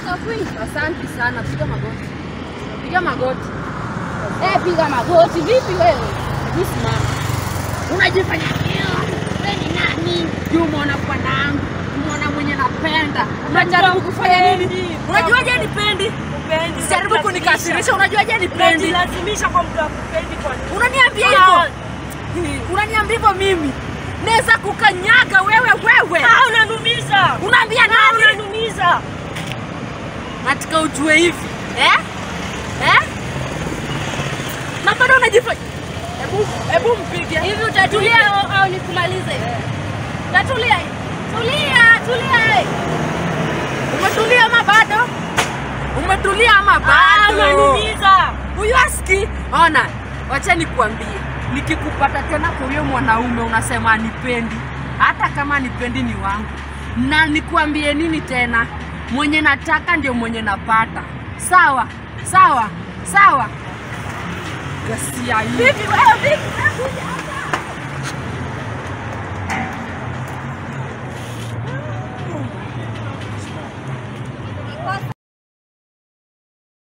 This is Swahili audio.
Safui. Asante sana, piga magoti. Piga magoti. Eh, piga magoti. Vipi wewe? Hebu simama. Unajifanya wewe ni nani? Juu mwana bwanangu, mwana mwenye napenda. Unajaribu kufanya nini? Unajuaje nipendi? Kupendi. Jaribu kunikasirisha, unajuaje nipendi? Unajilazimisha kwa mtu akupendi kwa nini? Unaniambia Ah. hivyo? Unaniambia hivyo mimi? Naweza kukanyaga wewe wewe. Ah, unanumiza. Unaambia Ah, nani? unanumiza. Nataka ujue hivi. Eh? Eh? Na bado unajifanya. Hebu hebu mpige. Hivi utatulia au, au nikumalize? Utatulia. Tulia, tulia. Umetulia ama bado? Umetulia ama Ah, bado? unanumiza. Huyu aski. Ona, wacha nikuambie. Nikikupata tena kwa huyo mwanaume unasema nipendi. Hata kama nipendi ni wangu. Na nikuambie nini tena? Mwenye nataka ndio mwenye napata. Sawa? Sawa? Sawa? Gasia hii. Vipi wewe? Vipi? Kuja hapa.